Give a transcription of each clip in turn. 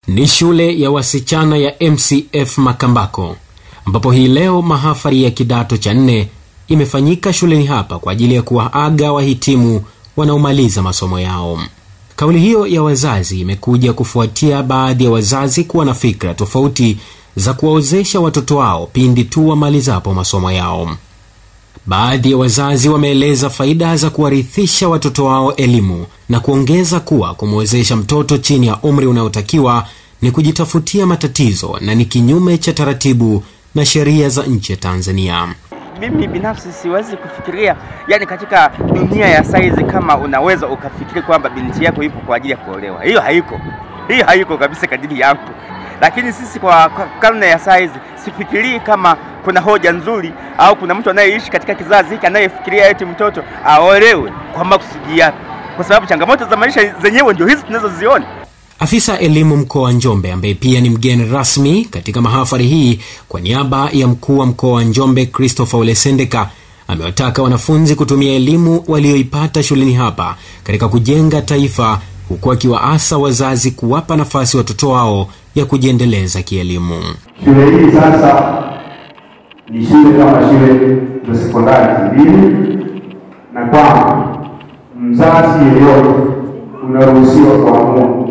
Ni shule ya wasichana ya MCF Makambako ambapo hii leo mahafali ya kidato cha nne imefanyika shuleni hapa kwa ajili ya kuwaaga wahitimu wanaomaliza masomo yao. Kauli hiyo ya wazazi imekuja kufuatia baadhi ya wazazi kuwa na fikra tofauti za kuwaozesha watoto wao pindi tu wamalizapo masomo yao. Baadhi ya wazazi wameeleza faida za kuwarithisha watoto wao elimu na kuongeza kuwa kumwezesha mtoto chini ya umri unaotakiwa ni kujitafutia matatizo na ni kinyume cha taratibu na sheria za nchi ya Tanzania. Mimi binafsi siwezi kufikiria, yani katika dunia ya saizi, kama unaweza ukafikiri kwamba binti yako ipo kwa ajili ya kuolewa. Hiyo haiko, hiyo haiko kabisa kadiri yangu. Lakini sisi kwa, kwa karne ya saizi sifikirii kama kuna hoja nzuri au kuna mtu anayeishi katika kizazi hiki anayefikiria eti mtoto aolewe kwa makusudi yake, kwa sababu changamoto za maisha zenyewe ndio hizi tunazoziona. Afisa elimu mkoa wa Njombe ambaye pia ni mgeni rasmi katika mahafali hii kwa niaba ya mkuu wa mkoa wa Njombe Christopher Olesendeka amewataka wanafunzi kutumia elimu walioipata shuleni hapa katika kujenga taifa, huku akiwaasa wazazi kuwapa nafasi watoto wao ya kujiendeleza kielimu. Shule hii sasa ni shule kama shule za sekondari zingine, na kwamba mzazi yeyote unaruhusiwa kuamua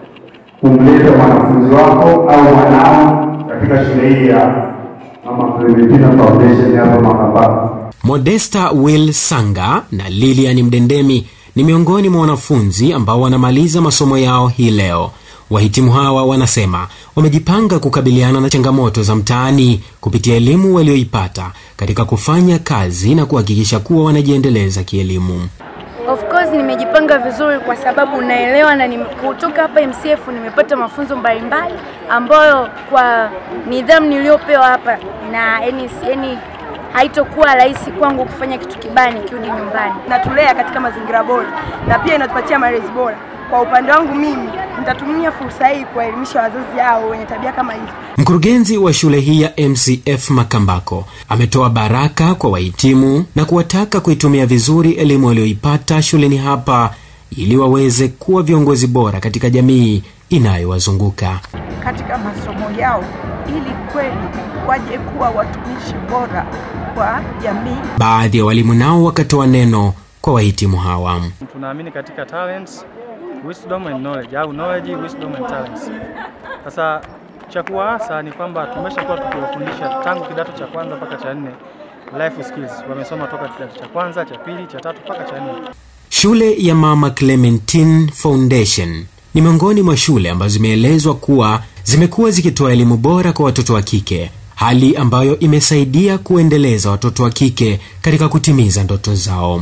kumleta mwanafunzi wako au mwanao katika shule hii ya Mama Clementina Foundation hapa Makambako. Modesta Will Sanga na Lilian Mdendemi ni miongoni mwa wanafunzi ambao wanamaliza masomo yao hii leo. Wahitimu hawa wanasema wamejipanga kukabiliana na changamoto za mtaani kupitia elimu walioipata katika kufanya kazi na kuhakikisha kuwa wanajiendeleza kielimu. Of course nimejipanga vizuri kwa sababu naelewa na nime, kutoka hapa MCF nimepata mafunzo mbalimbali ambayo kwa nidhamu niliyopewa hapa na yani, yani haitokuwa rahisi kwangu kufanya kitu kibaya nikirudi nyumbani. Natulea katika mazingira bora na pia inatupatia malezi bora. Kwa upande wangu mimi nitatumia fursa hii kuwaelimisha wazazi hao wenye tabia kama hizo. Mkurugenzi wa shule hii ya MCF Makambako ametoa baraka kwa wahitimu na kuwataka kuitumia vizuri elimu walioipata shuleni hapa ili waweze kuwa viongozi bora katika jamii inayowazunguka. katika masomo yao ili kweli waje kuwa watumishi bora kwa jamii. Baadhi ya walimu nao wakatoa neno kwa wahitimu hawa. tunaamini katika talents, wisdom and knowledge au knowledge, wisdom and talents. Sasa cha kuwaasa ni kwamba tumeshakuwa tukiwafundisha tangu kidato cha kwanza mpaka cha nne life skills, wamesoma toka kidato cha kwanza, cha pili, cha tatu mpaka cha nne. Shule ya Mama Clementine Foundation ni miongoni mwa shule ambazo zimeelezwa kuwa zimekuwa zikitoa elimu bora kwa watoto wa kike, hali ambayo imesaidia kuendeleza watoto wa kike katika kutimiza ndoto zao.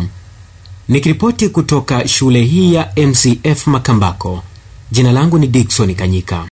Nikiripoti kutoka shule hii ya MCF Makambako, jina langu ni Dickson Kanyika.